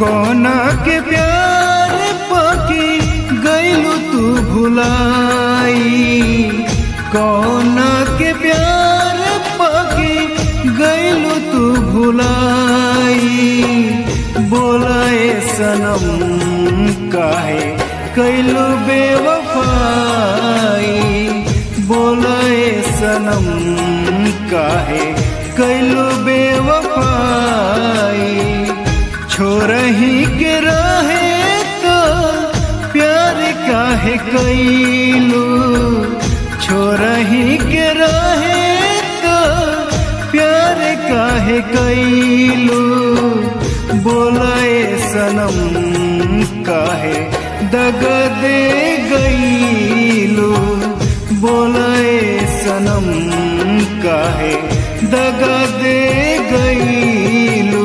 कोना के प्यार पाके गैलू तू भुलाई कोना के प्यार पाके गैलू तू भुलाई बोलाए सनम काहे कैलू बेवफाई बोलाए सनम काहे कैलू बेवफाई छोरही के रहे तो प्यार काहे कैलू छोरही के रहे तो प्यार काहे कैलू बोलाए सनम काहे दग दे गईलू बोलाए सनम काहे दग दे गईलू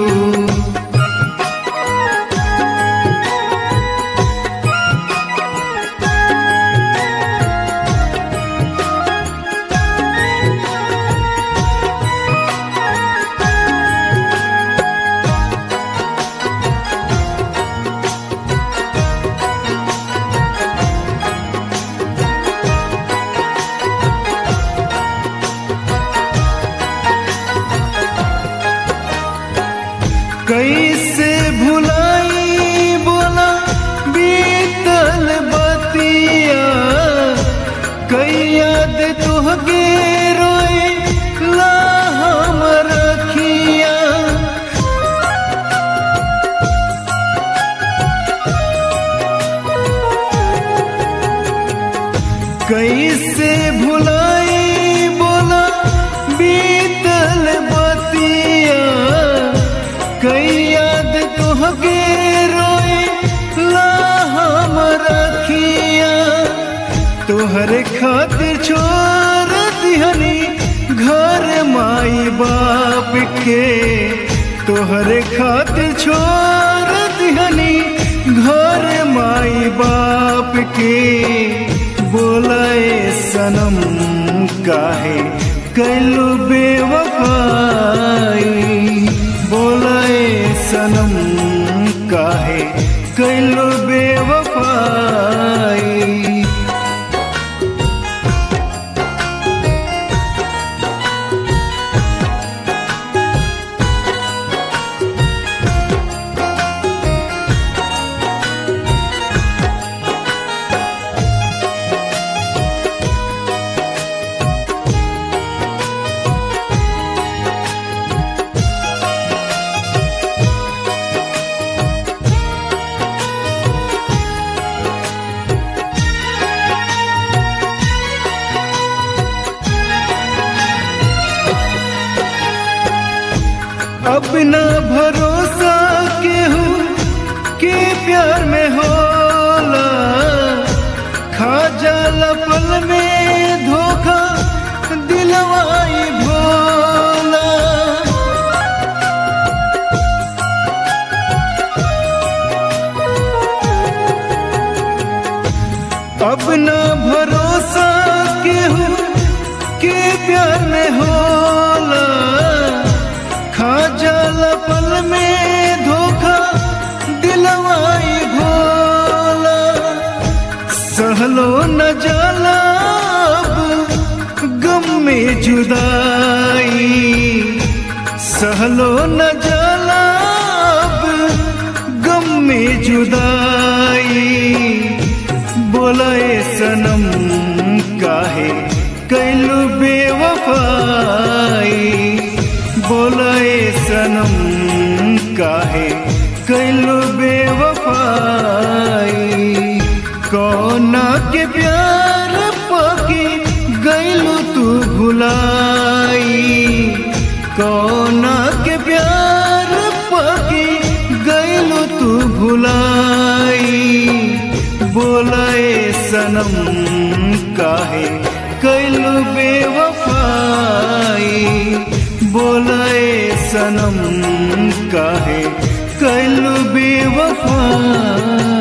कैसे भुलाई बोला बीतल बतिया कई याद तुहके रोए ला हम रखिया कैसे भुलाई बोला बीतल बतिया कई याद तुहके रोए ला हम रखिया तोहरे खातिर छोड़ दिहनी घर माई बाप के तोहरे खातिर छोड़ दिहनी घर माई बाप के बोलाए सनम काहे कैलू बेवफाई बोलाए सनम काहे कैलू बेवफाई अपना भरोसा केहू के प्यार में होला खा जाला पल में धोखा दिलवाई भोला अपना भरोसा केहू के प्यार में होला खा जाला पल में धोखा दिलवाई भोला सहलो न जाला अब गम में जुदाई सहलो न जाला अब गम में जुदाई बोलाए सनम काहे कैलू बेवफाई बोलाए सनम काहे कैलू बेवफाई कौना के प्यार पाके गैलू तू भुलाई कौना के प्यार पाके गैलू तू भुलाई बोलाए सनम काहे कैलू बेवफाई बोलाए सनम काहे कैलू बेवफाई